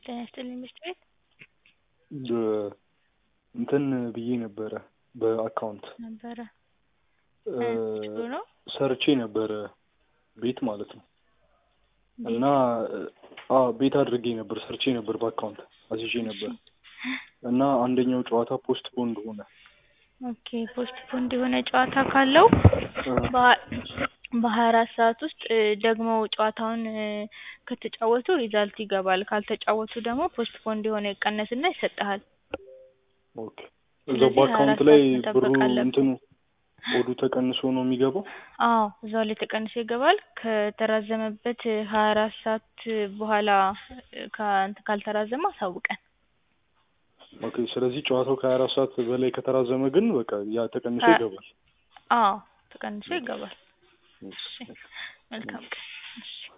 ጤና ይስጥልኝ ምርት ቤት እንትን ብዬ ነበረ በአካውንት ነበረ እ ችሎ ነው ሰርቼ ነበረ ቤት ማለት ነው ቤት? እና አዎ ቤት አድርጌ ነበር ሰርቼ ነበር በአካውንት አስይዤ ነበር እና አንደኛው ጨዋታ ፖስት ፖንድ ሆነ ኦኬ ፖስት ፖንድ የሆነ ጨዋታ ካለው በሀያ አራት ሰዓት ውስጥ ደግሞ ጨዋታውን ከተጫወቱ ሪዛልት ይገባል ካልተጫወቱ ደግሞ ፖስት ፖንድ የሆነ ይቀነስና ይሰጥሃል ኦኬ እዛው ስለዚህ በአካውንት 24 ላይ ሰዓት ብሩ መጠበቅ አለብህ። እንትኑ ኮዱ ተቀንሶ ነው የሚገባው አዎ እዛው ላይ ተቀንሶ ይገባል ከተራዘመበት ሀያ አራት ሰዓት በኋላ ከእንትን ካልተራዘመ አሳውቀን ኦኬ ስለዚህ ጨዋታው ከሀያ አራት ሰዓት በላይ ከተራዘመ ግን በቃ ያ ተቀንሶ ከ- ይገባል አዎ ተቀንሶ ይገባል እሺ መልካም ቀን እሺ